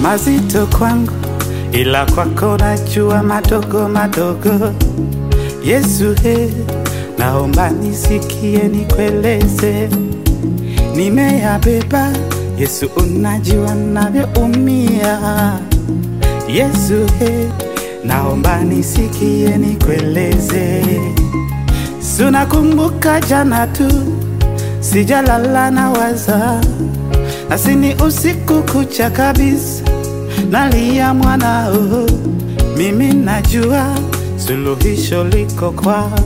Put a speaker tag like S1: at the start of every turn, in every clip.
S1: mazito kwangu, ila kwako najua madogo madogo. Yesu he, naomba nisikie, nikueleze, nimeyabeba. Yesu, unajua navyoumia. Yesu he, naomba nisikie, nikueleze. Sunakumbuka jana tu, sijalala na waza, nasini usiku kucha kabisa, nalia mwanao. Mimi najua suluhisho liko kwako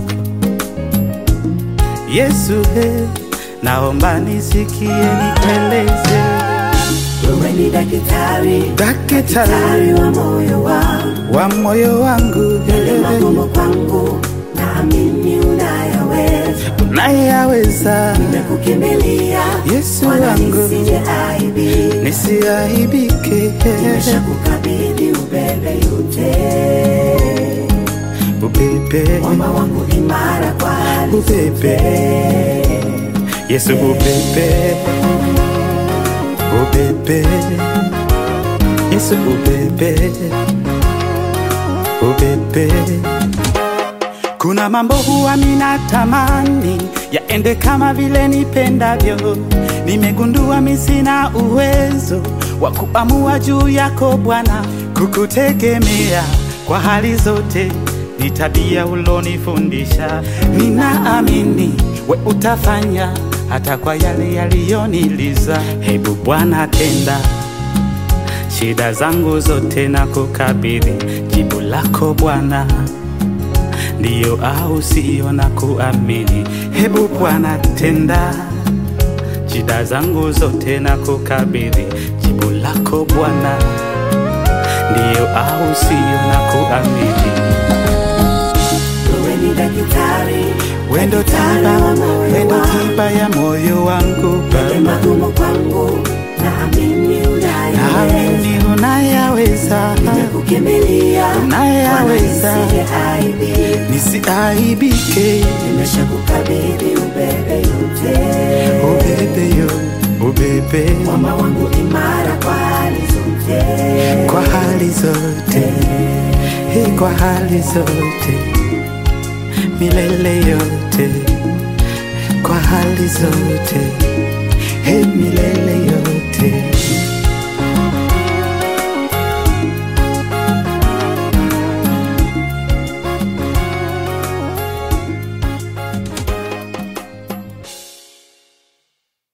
S1: Yesu he, naomba nisikie, nikueleze.
S2: Wewe ni daktari,
S1: Daktari
S2: daktari wa moyo wangu,
S1: wa moyo wangu,
S2: yale magumu kwangu, naamini unayaweza.
S1: unayaweza
S2: Nimekukimbilia
S1: Yesu
S2: Bwana,
S1: wangu.
S2: nisije aibika.
S1: nisiaibike.
S2: Nimeshakukabidhi ubebe yote,
S1: Ubebe,
S2: mwamba wangu imara kwa hali
S1: ubebe,
S2: zote.
S1: Yesu ubebe, ubebe, Yesu ubebe, ubebe. Kuna mambo huwa minatamani yaende kama vile nipendavyo. Nimegundua mi sina uwezo wa kuamua juu yako Bwana, kukutegemea kwa hali zote ni tabia ulonifundisha. Ninaamini we utafanya hata kwa yale yaliyoniliza. Hebu Bwana tenda shida zangu zote na kukabidhi jibu lako Bwana ndiyo au sio na kuamini. Hebu Bwana tenda shida zangu zote na kukabidhi jibu lako Bwana, ndiyo au sio na kuamini.
S2: Wewe ni daktari,
S1: Wendo
S2: daktari
S1: tiba,
S2: wa moyo
S1: wendo
S2: wangu.
S1: tiba ya moyo wangu
S2: Yale
S1: Baba,
S2: magumu kwangu, naamini unayaweza.
S1: naamini unayaweza,
S2: Nimekukimbilia
S1: unayaweza,
S2: Bwana, nisije aibika.
S1: nisiaibike.
S2: Nimeshakukabidhi ubebe yote,
S1: Ubebe yo, ubebe
S2: mwamba wangu imara kwa hali zote.
S1: kwa hali zote, hii kwa hali zote, milele yote, kwa hali zote, hii milele yote.